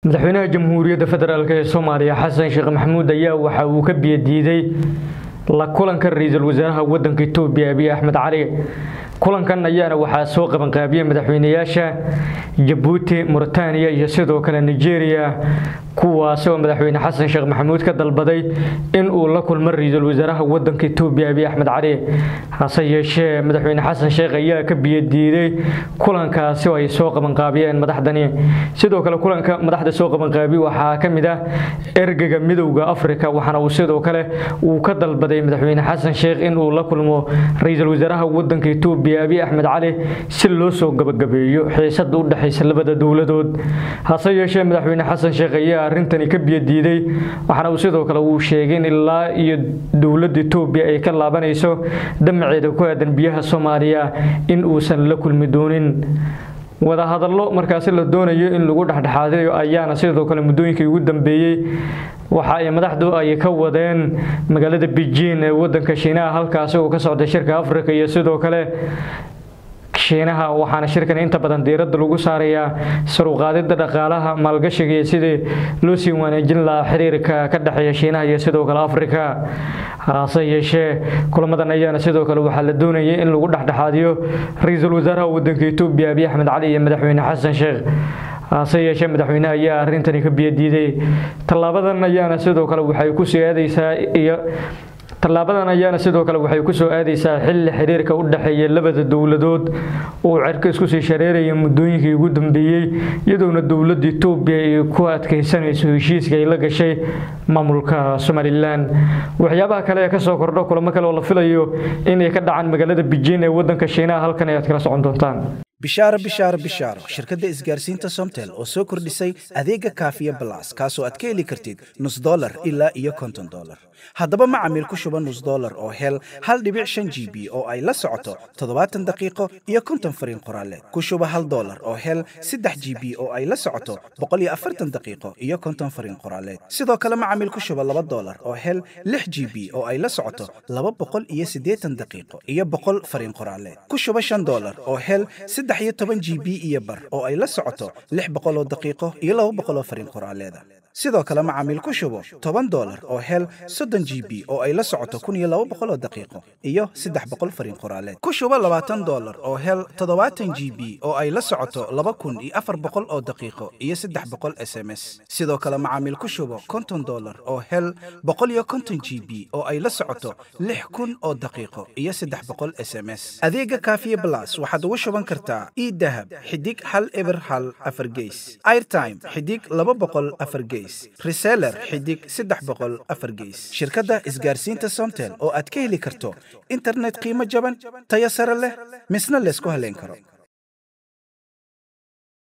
madaxweynaha jamhuuriyadda federaalk ee soomaaliya xasan sheekh maxamuud ayaa waxa uu ka biyadiiday la kulanka ra-iisul wasaaraha wadanka itoobiya abiy axmed cali kulankan ayaana waxaa soo qabanqaabiyey madaxweynayaasha jabuuti muritaaniya iyo sidoo kale nigeria kuwaasi oo madaxweyne xasan sheekh maxamuud ka dalbaday in uu la kulmo ra-iisul wasaaraha wadanka itoobiya abiy axmed cali hase yeeshee madaxweyne xasan sheekh ayaa ka biyadiiday kulankaasi oo ay soo qabanqaabiyeen madaxdani sidoo kale kulanka madaxda soo qabanqaabiye waxaa ka mid ah ergega midowda afrika waxaana uu sidoo kale uu ka dalbaday madaxweyne xasan sheekh in uu la kulmo ra-iisul wasaaraha wadanka itoobiya abiy axmed cali si loo soo gabagabeeyo xiisada u dhexaysa labada dowladood hase yeeshee madaxweyne xasan sheekh ayaa arrintani ka biyadiiday waxaana uu sidoo kale uu sheegay in ilaa iyo dowladda itoobiya ay ka laabanayso damaceeda ku aadan biyaha soomaaliya in uusan la kulmi doonin wadahadallo markaasi la doonayo in lagu dhexdhexaadayo ayaana sidoo kale muddooyinkii ugu dambeeyey waxa ay madaxdu ay ka wadeen magaalada beijing ee wadanka shiinaha halkaasi uu ka socday shirka afrika iyo sidoo kale shiinaha waxaana shirkan inta badan diiradda lagu saarayaa saruqaadida dhaqaalaha maalgashiga iyo sidii loo sii wanaajin lahaa xiriirka ka dhexeeya shiinaha iyo sidoo kale afrika hase yeeshee kulamadan ayaana sidoo kale waxaa la doonayay in lagu dhexdhexaadiyo ra-iisul wasaaraha wadanka itoobiya abiy axmed cali iyo madaxweyne xasan sheekh hase yeeshee madaxweynaha ayaa arrintani ka biyadiiday tallaabadan ayaana sidoo kale waxay kusii aadaysaa iyo tallaabadan ayaana sidoo kale waxay kusoo aadaysaa xilli xiriirka u dhexeeya labada dowladood uu cerka isku sii shareeraya muddooyinkii ugu dambeeyey iyadoona dowladda itoobiya ay ku adkaysanayso heshiiska ay la gashay maamulka somalilan waxyaabaha kale ee kasoo kordho kulamo kale oo la filayo inay ka dhacaan magaalada beijing ee wadanka shiinaha halkan ayaad kala socon doontaan bishaaro bishaaro bishaaro shirkadda isgaarsiinta somtel oo soo kordhisay adeega kaafiya balas kaasoo aad ka heli kartid nus dolar ilaa iyo konton dolar haddaba macamiil ku shuba nus dolar oo hel hal dhibic shan g b oo ay la socoto toddobaatan daqiiqo iyo konton fariin qoraaleed ku shuba hal dolar oo hel saddex g b oo ay la socoto boqol iyo afartan daqiiqo iyo konton fariin qoraaleed sidoo kale macamiil ku shuba laba dolar oo hel lix g b oo ay la socoto laba boqol iyo siddeetan daqiiqo iyo boqol fariin qoraaleed ku shuba shan dolar oo hel saddex iyo toban g b iyo bar oo ay la socoto lix boqol oo daqiiqo iyo laba boqol oo fariin qoraaleeda sidoo kale macaamiil ku shubo toban dolar oo hel soddon g b oo ay la socoto kun iyo laba boqol oo daqiiqo iyo saddex boqol fariin qoraaleed ku shubo labaatan dolar oo hel toddobaatan g b oo ay la socoto laba kun iyo afar boqol oo daqiiqo iyo saddex boqol s m s sidoo kale macaamiil ku shubo konton dolar oo hel boqol iyo konton g b oo ay la socoto lix kun oo daqiiqo iyo saddex boqol s m s adeega kaafiye blas waxaad ugu shuban kartaa idahab xidig hal eber hal afar geys airtime xidig laba boqol afar geys reseller xidig saddex boqol afar geys shirkadda isgaarsiinta somtel oo aad ka heli karto internet qiimo jaban tayo sare leh misna laysku haleyn karo